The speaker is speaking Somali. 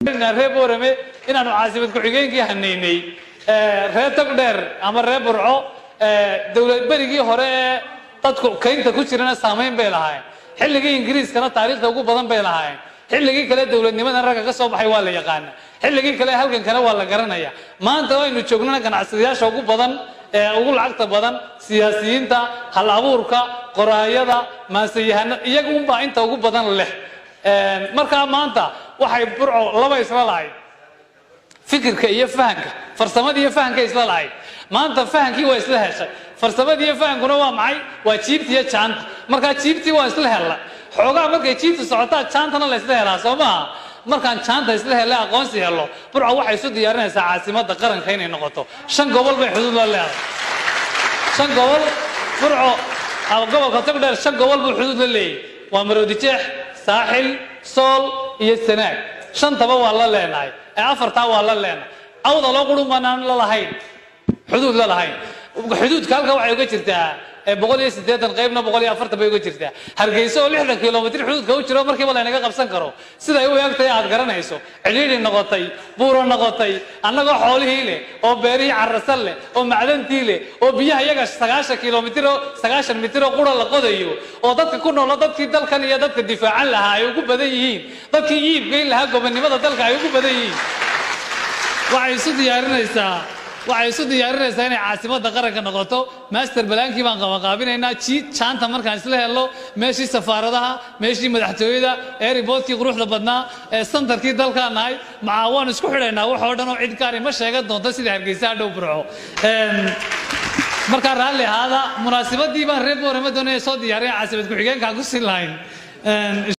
reer boorame inaanu caasimad ku-xigeenkii hanaynay reer tagdheer ama reer burco dowlad berigii hore ee dadku kaynta ku jirana saamayn bay lahaayeen xilligii ingiriiskana taariikhda ugu badan bay lahaayeen xilligii kale dowladnimadan ragga ka soo baxay waa la yaqaana xilligii kale halkankana waa la garanaya maanta aynu joognana ganacsadayaasha ugu badan ee ugu lacagta badan siyaasiyiinta hal abuurka qoraayada maansayahanada iyaga unbaa inta ugu badan leh markaa maanta waxay burco laba isla lahayd fikirka iyo fahanka farsamada iyo fahanka isla lahayd maanta fahankii waa isla heshay farsamadii iyo fahankuna waa maxay waa jiibti iyo jaanta markaa jiibtii waa isla hella xoogaa markay jiibtu socotaa jaantana la isla helaa soo maaha markaan jaanta isla hele aqoonsi helo burco waxay isu diyaarinaysaa caasimada qaranka inay noqoto shan gobol bay xuduud la leedahay shan gobol burco gobolka togdheer shan gobol buu xuduud la leeyahy waa maroodijeex saaxil sool iyo sanaag shantaba waa la leenahay ee afartaa waa la leenahay awda loo qurun baanaan la lahayn xuduud la lahayn xuduudka halka waxay uga jirtaa boqol iyo siddeetan qaybna boqol iyo afartan bay uga jirtaa hargeysa oo lixdan kilomitr xuduudka u jiro markiiba laynaga qabsan karo siday u eegtay aad garanayso cidhiidhi noqotay buuro noqotay annagoo xoolihii leh oo beerihii carasan leh oo macdantii leh oo biyaha iyaga sagaashan kilomitr oo sagaashan mitir oo qura la qodayo oo dadka ku noolo dadkii dalkan iyo dadka difaacan lahaa ay ugu badan yihiin dadkii iibgeyn lahaa gobonnimada dalka ay ugu badan yihiin waxay isu diyaarinaysaa waxay isu diyaarinaysaa inay caasimadda qaranka noqoto master balaankii baan qabaqaabinaynaa jiid jaanta markaan isla helno meeshii safaaradaha meeshii madaxtooyada eeriboodkii quruxda badnaa ee santarkii dalkaan nahay macaa waan isku xidhaynaa wax oo dhan oo cid gaari ma sheegan doonto sida hargeysa hadhow burco markaa raalli ahaada munaasabadii baan reer boorama doonaya soo diyaariya caasimad ku-xigeenkaan ku siin lahayn